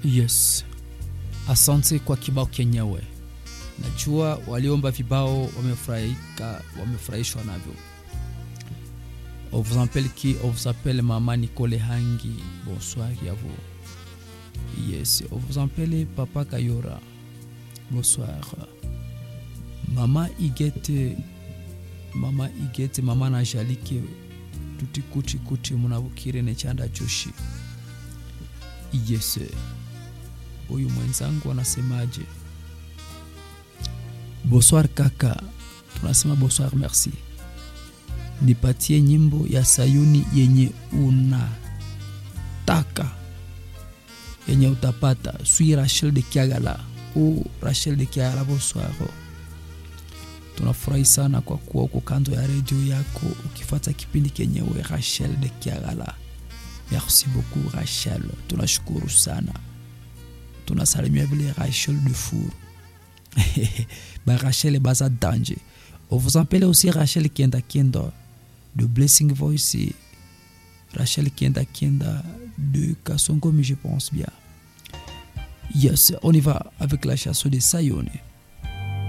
Yes, asante kwa kibao kenyewe. Najua waliomba vibao wamefurahika, wamefurahishwa navyo. On vous appelle qui On vous appelle Maman Nicole Hangi. Bonsoir à vous. Yes, on vous appelle Papa Kayora. Bonsoir. Mama Igete, Mama Igete, Mama Najalike, tuti kuti kuti munavukire nechanda choshi. Yes, huyu mwenzangu anasemaje? Bonsoir kaka, tunasema bonsoir merci. Nipatie nyimbo ya Sayuni yenye unataka yenye utapata. Sui Rachel de Kiagala. Oh, Rachel de Kiagala, bonsoir. Tunafurahi sana kwa kuwa uko kando ya redio yako ukifuata kipindi kenyewe Rachel de Kiagala. Merci beaucoup Rachel, tunashukuru sana. Tunasalimia vile Rachel de Four. ba Rachel baza danger. On vous appelle aussi Rachel Kienda Kienda de Blessing Voice. Rachel Kienda Kienda de Kasongomi, je pense bien. Yes, on y va avec la chanson de Sayone.